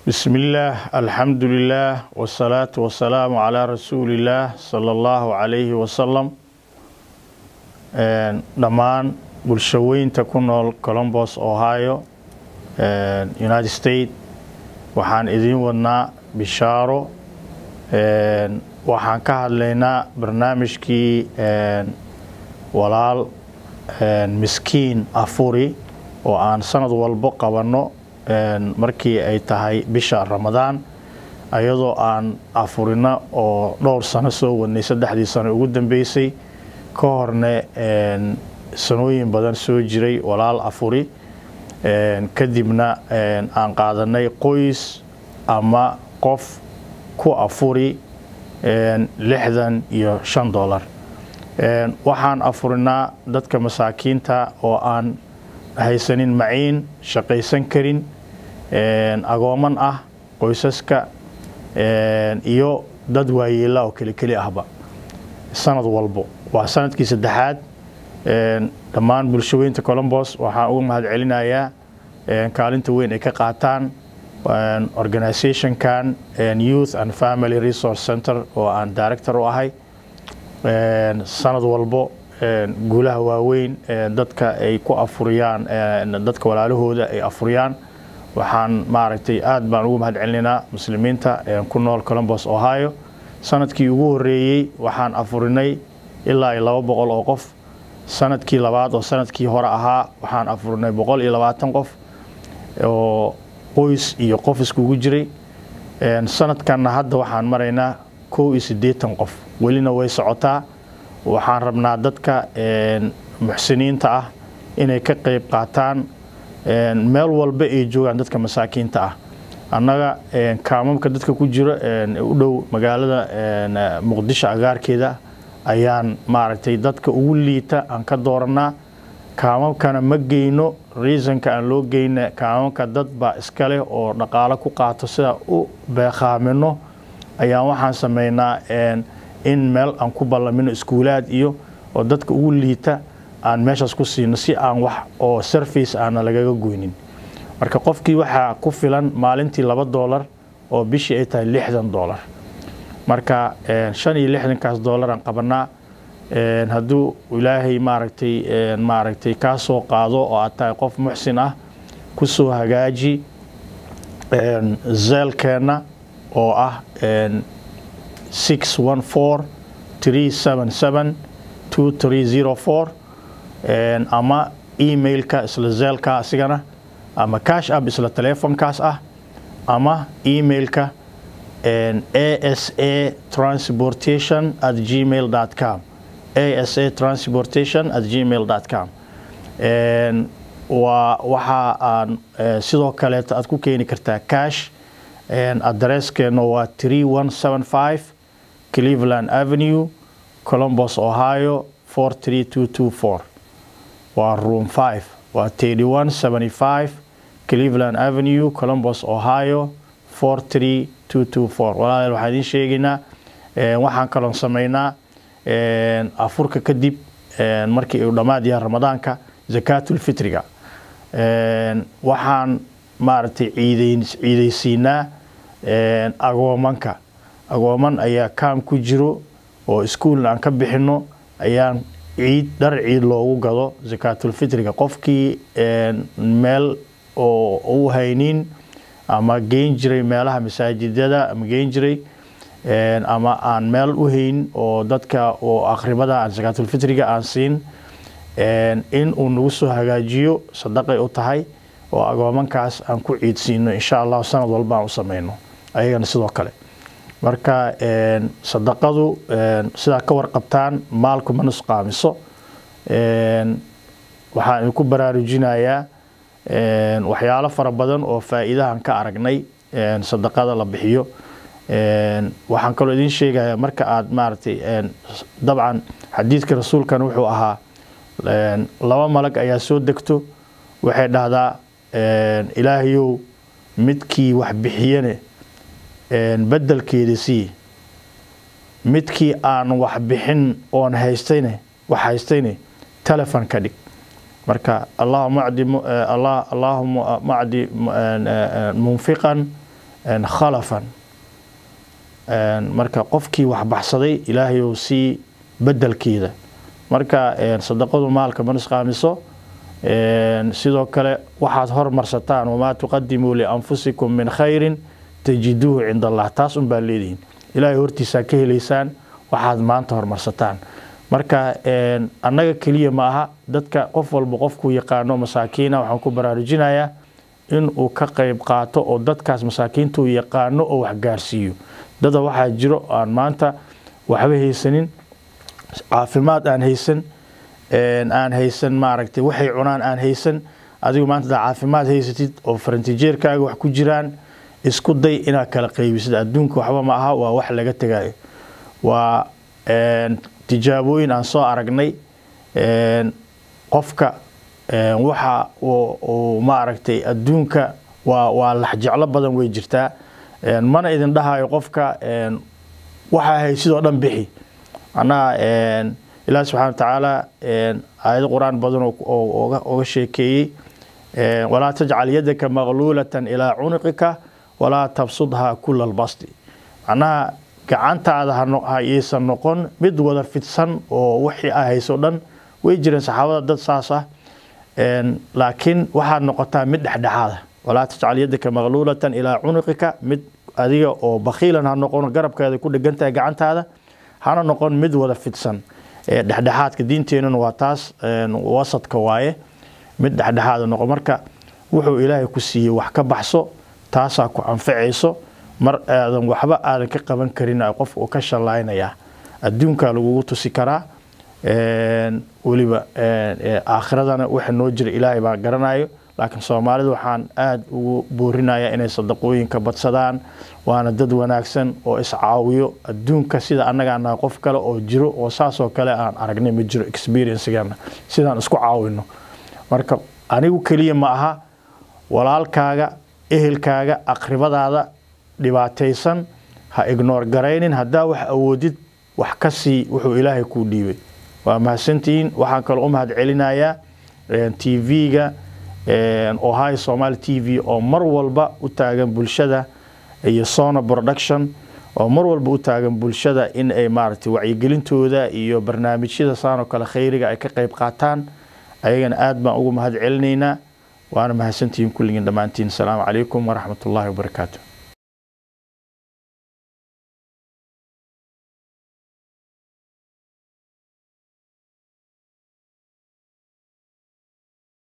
بسم الله الحمد لله والصلاة والسلام على رسول الله صلى الله عليه وسلم dhammaan bulshaweynta ku nool colombos ohio united states waxaan idiin wadnaa bishaaro waxaan ka hadlaynaa barnaamijkii walaal miskiin afuri oo aan sanad walbo qabanno markii ay tahay bisha ramadaan ayadoo aan afurina oo dhowr sano soo wadnay saddexdii sano ugu dambeysay ka horne sanooyin badan soo jiray walaal afuri kadibna aan qaadanay qoys ama qof ku afuri lixdan iyo shan dollar waxaan afurinaa dadka masaakiinta oo aan haysanin maciin shaqaysan karin agooman ah qoysaska iyo dad waayeela oo kelikeli ahba sanad walbo waa sanadkii saddexaad dhammaan bulshaweynta colombos waxaan uga mahad celinayaa kaalinta weyn ay ka qaataan organizationkan youth and family resource center oo aan director u ahay sanad walbo guulaha waaweyn dadka ay ku afuriyaan dadka walaalahooda ay afuriyaan waxaan maaragtay aad baan ugu mahad celinaynaa muslimiinta ku nool colombos ohio sanadkii ugu horeeyey waxaan afurinay ilaa iyo laba boqol oo qof sanadkii labaad oo sanadkii hore ahaa waxaan afurinay boqol iyo labaatan qof oo qoys iyo qof iskugu jiray sanadkanna hadda waxaan maraynaa kow iyo siddeetan qof welina way socotaa waxaan rabnaa dadka muxsiniinta ah inay ka qeyb qaataan meel walba ay joogaan dadka masaakiinta ah annaga kaamamka dadka ku jiro u dhow magaalada muqdisho agaarkeeda ayaan maaragtay dadka ugu liita aan ka dooranaa kaamamkana ma geyno reasonka aan loo geyna kaamamka dad baa iska leh oo dhaqaalo ku qaato sida u beeqaamino ayaan waxaan sameynaa in meel aan ku ballamino iskuulaad iyo oo dadka ugu liita aan meeshaas ku siino si aan wax oo surface aana lagaga goynin marka qofkii waxaa ku filan maalintii laba doolar oo bishii ay tahay lixdan doolar marka shan iyo lixdankaas doolaraan qabanaa hadduu ilaahay maaragtay maaragtay kaa soo qaado oo aad tahay qof muxsin ah ku soo hagaaji zeelkeenna oo ah six one four three seven seven two three zero four ama emailka isla zeelka asigana ama cash app isla teleefonkaas ah ama emailka asa transportation at gmail com asa transportation at gmail com waa waxa aan sidoo kaleeto aad ku keeni kartaa cash adresskeenna waa three one seven five cleveland avenue colombos ohio four three two two four waa room five waa thirty one seventy five cleveland avenue colombos ohio four three two two four walaalayaal waxaan idiin sheegaynaa waxaan kaloon sameynaa afurka kadib markii uu dhammaad yahay ramadaanka zakaatulfitriga waxaan maaragtay ciidaysiinaa agoomanka agooman ayaa kaam ku jiro oo iskuulna aan ka bixino ayaan ciid dhar ciid loogu gado zakaatulfitriga qofkii meel oo u haynin ama geyn jiray meelaha masaajidada ama geyn jiray ama aan meel u hayn oo dadka oo akhribada aan zakaatulfitriga aan siin in uu nagu soo hagaajiyo sadaqay u tahay oo agoomankaas aan ku ciidsiino insha allahu sanad walba aan u sameyno ayagana sidoo kale marka sadaqadu sidaa ka warqabtaan maalku ma nusqaamiso waxaan idinku baraarujinayaa waxyaalo fara badan oo faa'iidahan ka aragnay sadaqada la bixiyo waxaan kaloo idiin sheegayaa marka aad maaragtay dabcan xadiidka rasuulkan wuxuu ahaa laba malag ayaa soo degto waxay dhahdaa ilaahayow midkii wax bixiyane bedelkeeda sii midkii aan wax bixin oon haystayne wax haystayne telefon ka dhig marka allahuma acdi allaahuma macdi munfiqan khalafan marka qofkii wax baxsaday ilaahay ou sii bedelkeeda marka sadaqadu maalka ma nusqaamiso sidoo kale waxaad hormarsataan wamaa tuqadimuu lianfusikum min khayrin tajiduuhu cinda allah taas un baa leedihiin ilaahay hortiisaa ka helaysaan waxaad maanta hormarsataan marka annaga keliya ma aha dadka qof walba qofkuu yaqaano masaakiina waxaan ku baraarujinayaa in uu ka qayb qaato oo dadkaas masaakiinta uu yaqaano oo wax gaarsiiyo dada waxaa jiro aan maanta waxba haysanin caafimaad aan haysan aan haysan maaragtay waxay cunaan aan haysan adigu maanta daa caafimaad haysatid oo farantijeerkaaga wax ku jiraan isku day inaad kala qaybisid adduunka waxba ma aha waa wax laga tegayo waa tijaabooyin aan soo aragnay qofka waxa uu maaragtay adduunka waa waa laxjeclo badan way jirtaa mana idin dhahayo qofka waxaa haysidoo dhan bixi macnaha ilaah subxana wa tacaala aayado qur-aan badan oo oga sheekeeyey walaa tajcal yadaka maqluulatan ilaa cunuqika walaa tabsudhaa kula albasti macnaha gacantaada hayaysan noqon mid wada fidsan oo wixii a hayso dhan way jireen saxaabada dad saas ah laakiin waxaad noqotaa mid dhexdhexaada walaa tajcal yadaka maqluulatan ilaa cunuqika mid adiga oo bakhiilan ha noqon garabkeeda ku dhegantahay gacantaada hana noqon mid wada fidsan dhexdhexaadka diinteenuna waa taas wasadka waaye mid dhexdhexaada noqon marka wuxuu ilaahay ku siiyey wax ka baxso taasaa ku anfacayso mar aadan waxba aadan ka qaban karin qof uu ka shallaynaya adduunkaa lagugu tusi karaa weliba aakhiradana waxa noo jira ilaahay baa garanayo laakiin soomaalida waxaan aada ugu boorinaya inay sadaqooyinka badsadaan waana dad wanaagsan oo iscaawiyo adduunka sida annaga anaha qof kale oo jiro oo saasoo kale aan aragnay ma jiro experiencegeena sidaan isku caawino marka anigu keliya ma aha walaalkaaga ehelkaaga aqribadaada dhibaataysan ha ignoor garaynin haddaa wax awoodid wax ka sii wuxuu ilaahay kuu dhiibay waa mahadsantihiin waxaan kaloo u mahad celinayaa t v-ga ohio somaali t v oo mar walba u taagan bulshada iyo sona production oo mar walba u taagan bulshada in ay maaragtay wacyigelintooda iyo barnaamijyada saanoo kale khayriga ay ka qayb qaataan ayagana aad baan ugu mahad celinaynaa waana mahadsantihiin kulligiin dhammaantiin asalaamu calaykum waraxmat ullahi wabarakaatu